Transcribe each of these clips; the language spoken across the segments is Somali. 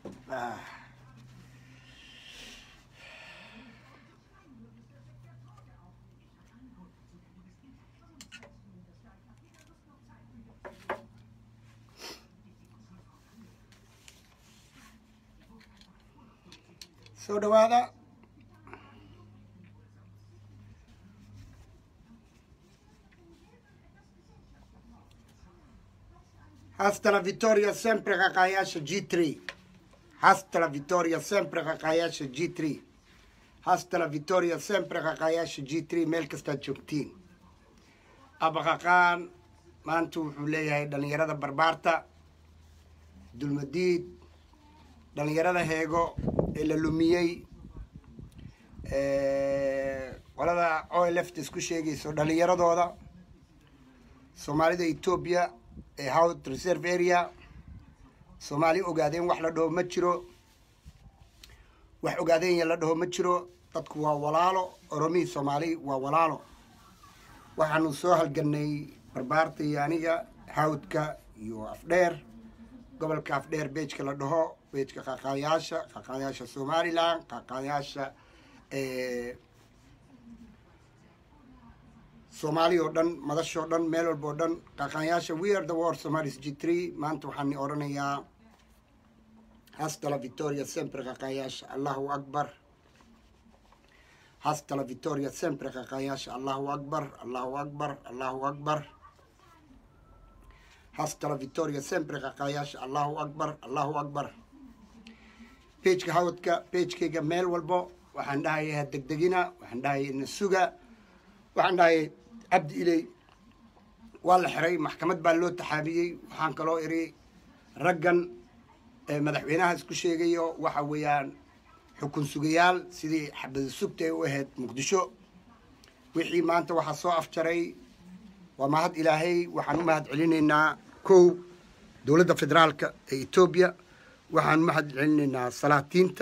soo dhawaada hasta la vittoria sempre qaqaayaasha g three hasta la vittoria sempre qaqaayaasha g three hasta la vittoria sempre qaqaayaasha g three meel kastaad joogtiin abaqaqaan maanta wuxuu leeyahay dhalinyarada barbaarta dulmadiid dhalinyarada heego ee la lumiyey qolada oleft isku sheegayso dhalinyaradooda soomaalida etoobiya ee howd reserve area soomaali ogaadeen wax la dhaho ma jiro wax ogaadeenya la dhaho ma jiro dadku waa walaalo oromihii soomaali waa walaalo waxaanu soo halganay barbaarta iyo aniga hawdka iyo afdheer gobolka afdheer beejka la dhaho beejka qaqaayaasha qaqaayaasha somalilan qaqaayaasha soomaali oo dhan madashoo dhan meel walba oo dhan qaqaayaasha we are the war somalis g three maanta waxaan odhanayaa hasta la victoria sempre qaqaayaasha allahu akbar hasta la victoria sempre qaqaayaasha allahu akbar allahu akbar allahu akbar hasta la victoria sempre qaqaayaasha allahu akbar allahu akbar beejka hawdka beejkayga meel walbo waxaan dhahaya ha degdegina waxaan dhahaya ina suga waxaan dhahaya cabdi iley waa la xiray maxkamad baa loo taxaabiyey waxaan kaloo iri raggan madaxweynaha isku sheegayo waxa weeyaan xukun sugayaal sidii xabada sugta ay u ahayd muqdisho wixii maanta waxaa soo afjaray waa mahad ilaahay waxaan u mahad celinaynaa kow dowladda federaalka ee etoobiya waxaan u mahad celinaynaa salaatiinta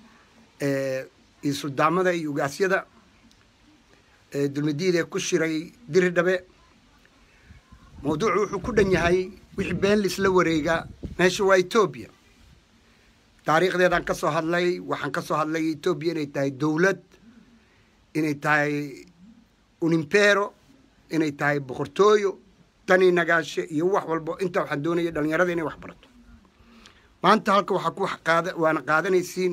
iyo suldaamada iyo ugaasyada dulmadiida ku shiray diri dhabe mawduucu wuxuu ku dhan yahay wixii been laisla wareega meesha waa etoobiya taariikhdeedaan ka soo hadlay waxaan ka soo hadlay etoobiya inay tahay dowlad inay tahay unimpero inay tahay boqortooyo tani nagaashe iyo wax walbo intaa waxaan doonaya dhalinyarada inay wax barato maanta halka waxaa ku qaada waana qaadanaysiin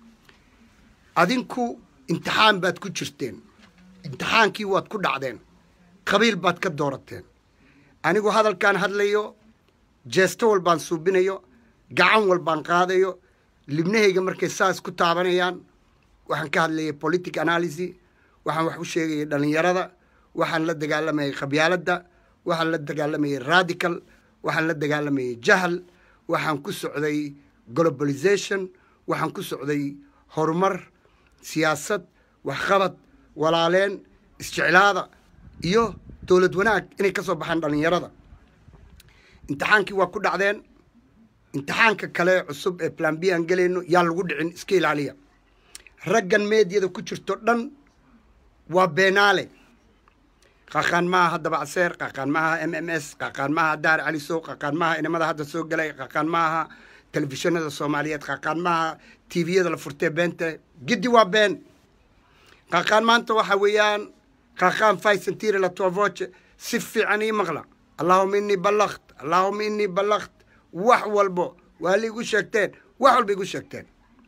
adinku imtixaan baad ku jirteen imtixaankii waad ku dhacdeen qabiil baad ka doorateen anigu hadalkaan hadlayo jeesto walbaan suubinayo gacan walbaan qaadayo libnahayga markay saas ku taabanayaan waxaan ka hadlayay politic analysi waxaan wax u sheegayay dhalinyarada waxaan la dagaalamayay qabyaaladda waxaan la dagaalamayay radical waxaan la dagaalamayay jahal waxaan ku socday globalization waxaan ku socday horumar siyaasad waxqabad walaaleen isjeclaada iyo dowlad wanaag inay ka soo baxaan dhalinyarada imtixaankii waa ku dhacdeen imtixaanka kale cusub ee plan b aan gelayno yaa lagu dhicin iska ilaaliya raggan meediyada ku jirto dhan waa beenaale qaqaan maaha haddaba caseer qaqaan maaha m m s qaqaan maaha daar calisow qaqaan maaha inamada hadda soo galay qaqaan maaha telefishinada soomaaliyeed qaqaan maaha tviyada la furtee beenta giddi waa been qaqaan maanta waxa weeyaan qaqaan faysantiri la tuavoce si fiican ii maqla allahuma inii ballakt allahuma inii ballakt wax walbo waa la igu sheegteen wax walba igu sheegteen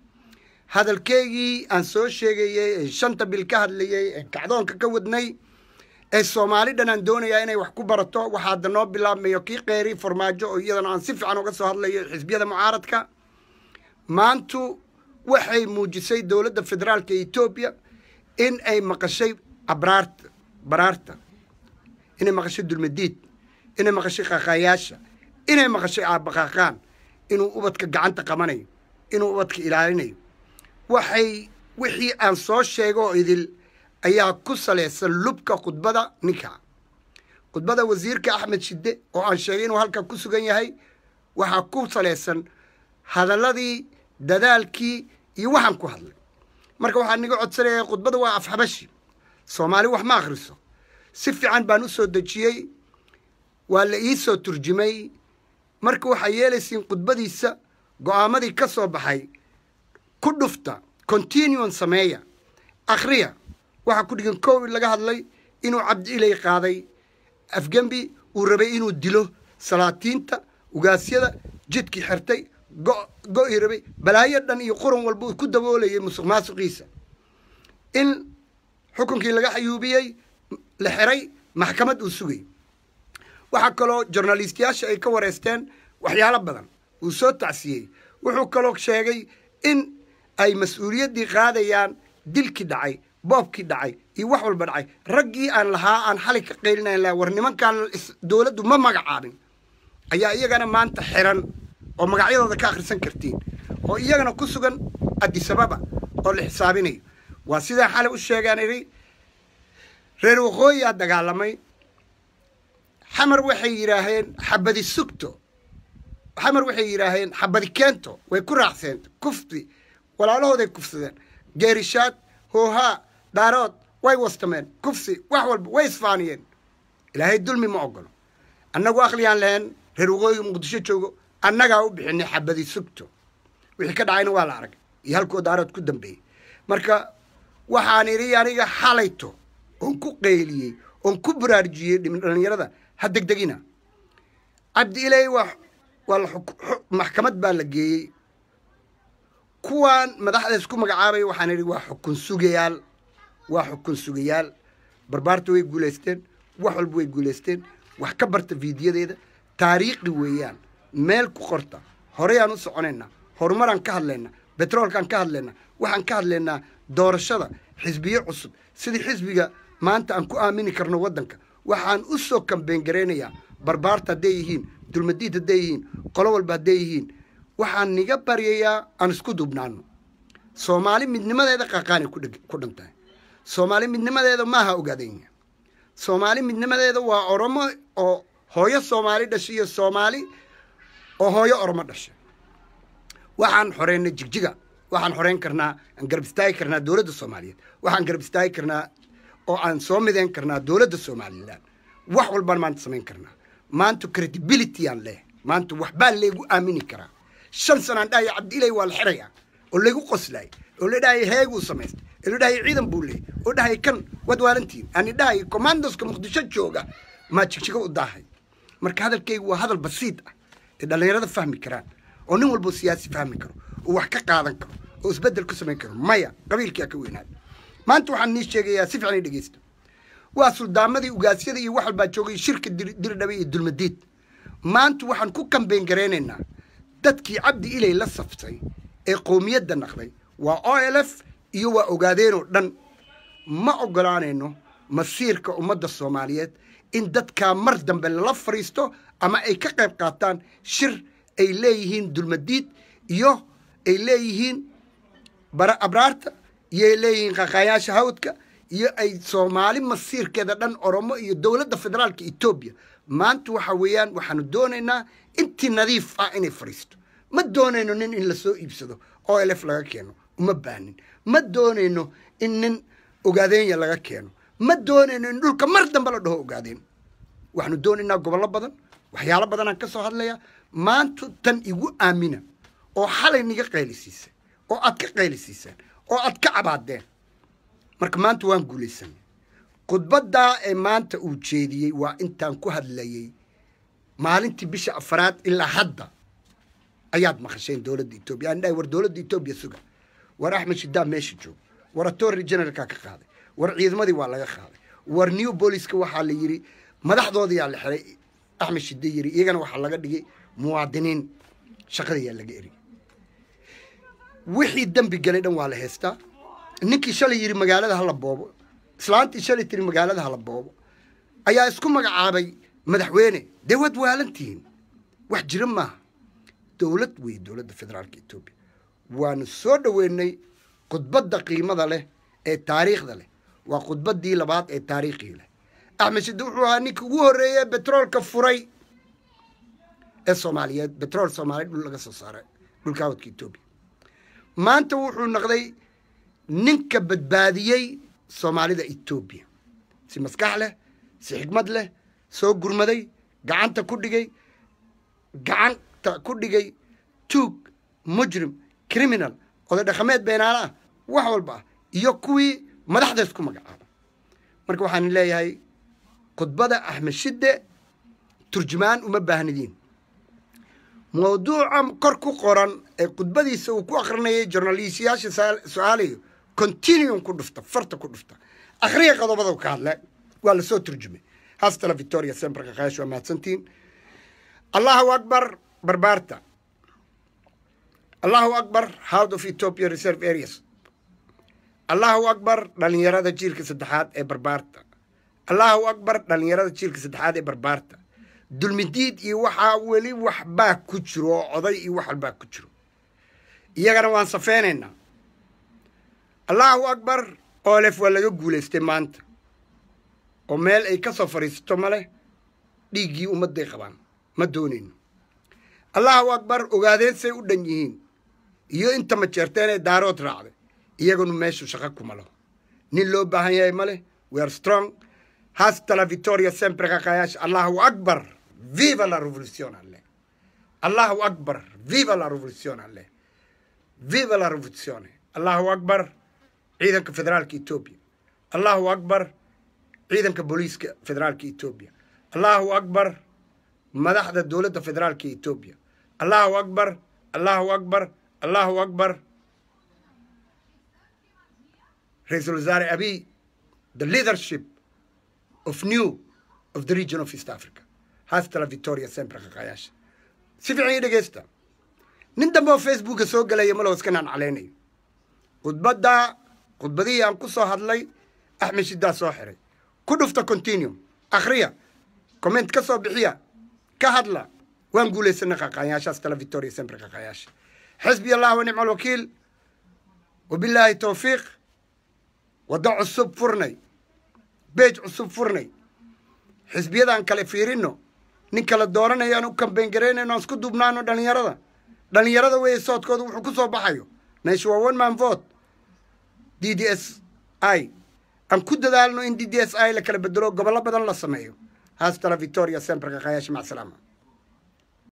hadalkeygii aan soo sheegayey ee shanta bil ka hadlayey ee kacdoonka ka wadnay ee soomaali dhan aan doonayaa inay wax ku barato waxaa hadda noo bilaabmayo kii qeyri farmaajo oo iyadana aan si fiican uga soo hadlayo xisbiyada mucaaradka maantu waxay muujisay dowladda federaalka etoobiya in ay maqashay abraarta baraarta inay maqashay dulmadiid inay maqashay qaqaayaasha inay maqashay aabaqaqaan inuu ubadka gacanta qabanayo inuu ubadka ilaalinayo waxay wixii aan soo sheego oo idil ayaa ku salaysan lubka khudbada ninka khudbada wasiirka axmed shide oo aan sheegay inuu halkaa ku sugan yahay waxaa ku salaysan hadalladii dadaalkii iyo waxaan ku hadlay marka waxaan niga codsanaya khudbada waa afxabashi soomaali wax ma akhriso si fiican baan u soo dejiyey waa la ii soo turjumay marka waxaa yeelaysiin khudbadiisa go-aamadii ka soo baxay ku dhufta continuon sameeya akhriya waxaa ku dhigan kow laga hadlay inuu cabdi ilay qaaday afgembi uu rabay inuu dilo salaatiinta ugaasyada jidkii xirtay go-i rabay balaayo dhan iyo quran walba uu ku daboolayay musuq maasuqiisa in xukunkii laga xayuubiyey la xiray maxkamad uu sugay waxaa kaloo jornalistiyaasha ay ka wareysteen waxyaalo badan uu soo tacsiyey wuxuu kaloo sheegay in ay mas-uuliyaddii qaadayaan dilkii dhacay boobkii dhacay iyo wax walba dhacay raggii aan lahaa aan xali ka qaylinayn laha war nimankaan dowladdu ma magacaabin ayaa iyagana maanta xiran oo magacyadooda ka akhrisan kartiin oo iyagana ku sugan adisababa oo la xisaabinayo waa sidaa xali u sheegaan idhi reer waqooyiyaa dagaalamay xamar waxay yidhaaheen xabadi sugto xamar waxay yidhaaheen xabadi keento way ku raacseen kufti walaalahooday kufsadeen geerishaad hoohaa dhaarood way wastameen kufsi wax walba way isfaaniyeen ilaahay dulmi ma ogolo annagu aqliyaan lahayn reer waqooyiga muqdisho joogo annagaa u bixinay xabadi sugto wixii ka dhacayna waa la arag iyo halkoo daarood ku dambeeyey marka waxaan idhi aniga xalayto oon ku qayliyey oon ku baraarujiyey dhalinyarada ha degdegina cabdi ilay waa waa la maxkamad baa la geeyey kuwaan madaxda isku magacaabaya waxaan idhi waa xukun sugayaal waa xukun sugayaal barbaarta way guulaysteen wax walba way guulaysteen wax ka barta fiidiyadeeda taariikhi weeyaan meel ku qorta horeyaan u soconaynaa horumaraan ka hadlaynaa betroolkaan ka hadlaynaa waxaan ka hadlaynaa doorashada xisbiyo cusub sidii xisbiga maanta aan ku aamini karno waddanka waxaan u soo kambeyn garaynayaa barbaarta hadday yihiin dulmadiid hadday yihiin qolo walba hadday yihiin waxaan niga baryayaa aan isku dubnaano soomaali midnimadeeda qaqaanay ku dhantahay soomaali midnimadeeda maaha ogaadanya soomaali midnimadeeda waa oromo oo hooyo soomaali dhashay iyo soomaali oo hooyo oromo dhashay waxaan xoreynay jigjiga waxaan xoreyn karnaa aan garab istaagi karnaa dowladda soomaaliyeed waxaan garab istaagi karnaa oo aan soo mideyn karnaa dowladda somalilan wax walbaan maanta samayn karnaa maanta credibility aan leehay maanta waxbaa laygu aamini karaa shan sanaan dhahaya cabdiilay waa la xiraya oo laygu qoslaay oo la dhahaya heeguu samaystay oo la dhahaya ciidan buu leeyay oo dhahaya kan waad waalantiin ani dhahaya commandoska muqdisho jooga maa jigjigo u daahay marka hadalkaygu waa hadal basiid ah ee dhallinyarada fahmi karaan oo nin walbo siyaasi fahmi karo oo wax ka qaadan karo oo isbeddel ku samayn karo maya qabiilkaa ka weynaada maanta waxaan nii sheegayaa si fiican i dhegeysta waa suldaamadii ugaasyada iyo wax walbaa joogay shirka diridhabe iyo dulmadiid maanta waxaan ku kambeyn garaynaynaa dadkii cabdi ilay la saftay ee qowmiyadda naqday waa o l f iyo waa ogaadeenoo dhan ma ogolaanayno masiirka ummadda soomaaliyeed in dadkaa mar dambe lala fadhiisto ama ay ka qayb qaataan shir ay leeyihiin dulmadiid iyo ay leeyihiin bara abraarta iyo ay leeyihiin qaqaayaasha hawdka iyo ay soomaali masiirkeeda dhan oromo iyo dowladda federaalka etoobiya maanta waxa weeyaan waxaanu doonaynaa intii nadiif ah inay fadhiisto ma doonayno nin in lasoo iibsado oo elef laga keeno uma baanin ma doonayno in nin ogaadeenya laga keeno ma doonayno in dhulka mar dambe la dhaho ogaadeen waxaanu doonaynaa gobollo badan waxyaalo badanaan ka soo hadlayaa maanta tan igu aamina oo xalay niga qaylisiisay oo aad ka qaylisiiseen oo aad ka cabaadeen marka maanta waan guulaysanay khudbaddaa ee maanta uu jeediyey waa intaan ku hadlayey maalintii bisha afaraad ilaa hadda ayaad maqasheen dowladda etoobiya aan dhahay war dowladda etoobiya suga war axmed shidaab meesha joog war attorney generalkaa ka qaaday war ciidamadii waa laga qaaday war new booliska waxaa la yidhi madaxdoodiyaa la xiray axmed shide yiri iyagana waxaa laga dhigay muwaadiniin shaqadayaa laga eriyay wixii dembi galay dhan waa la heystaa ninkii shalay yidhi magaalada hala boobo islaantii shalay tiri magaalada hala boobo ayaa isku magacaabay madaxweyne dee waad waalantihiin wax jira maaha dowlad weeye dowladda federaalka etoobiya waanu soo dhoweynay khudbadda qiimada leh ee taariikhda leh waa khudbaddii labaad ee taariikhii leh axmed shide wuxuu ahaa ninkii ugu horreeye betroolka furay ee soomaaliyeed betrool soomaaliya dhul laga soo saaray dhulka wadka etoobiya maanta wuxuu noqday ninka badbaadiyey soomaalida etoobiya si maskax leh si xikmad leh soo gurmaday gacanta ku dhigay gacanta ku dhigay tuug mujrim criminal oday dhaqameed beenaala ah wax walba ah iyo kuwii madaxda isku magacaaba marka waxaan leeyahay khudbada axmed shidde turjumaan uma baahnidiin mawduuca kor ku qoran ee khudbadiisa uu ku akrinayay jornaliistayaasha su-aalayo continuum ku dhufta farta ku dhufta akhriya qodobada ka hadle waa lasoo turjumay hastala victoria semberka kaash waa mahadsantiin allahu akbar barbaarta allahu akbar house of ethiopia reserve areas allahu akbar dhalinyarada jiilka saddexaad ee barbaarta allahu akbar dhalinyarada jiilka saddexaad ee barbaarta dulmidiid iyo waxaa weli waxbaa ku jiro oo oday iyo wax walbaa ku jiro iyagana waan safeynaynaa allahu akbar olef waa laga guulaystay maanta oo meel ay ka soo fadhiisato ma leh dhiiggii ummadday qabaan ma doonayno allahu akbar ogaadeen say u dhan yihiin iyo inta majeerteen ee daarood raacday iyagunu meeshu shaqo kuma laho nin loo baahan yahay ma leh we are strong hasta la victoria sempre kakayash allahu akbar viva la revolution alle allahu akbar viva la revolution alle viva la revoluzione allahu akbar ciidanka federaalka etoobiya allahu akbar ciidanka booliiska federaalka etoobiya allahu akbar madaxda dowladda federaalka etoobiya allahu akbar allahu akbar allahu akbar ra-iisul wasaare abiy the leadership of new of the region of east africa hastala victoria sempre kakayaasha si fiican ii dhegeysta nin dambe oo facebooka soo gelaya malo iska naan calaynayo khudbadda khudbadihii aan ku soo hadlay axmed shidaa soo xiray ku dhufta continuum akhriya comment ka soo bixiya ka hadla waan guulaysana qaqaayaashaas tala victoria sempre qaqaayaasha xisbi allah wa nicma alwakiil wabilaahi towfiiq waddo cusub furnay beej cusub furnay xisbiyadaan kale fiirino nin kala dooranayo aan u kambeyn garaynayno aan isku duubnaano dhalinyarada dhalinyarada weeye soodkooda wuxuu ku soo baxayo meesha waa one man vote d d s i aan ku dadaalno in d d s i la kala bedelo gobollo badan la sameeyo haastala victoria sempre kaqaayaasha mac salaama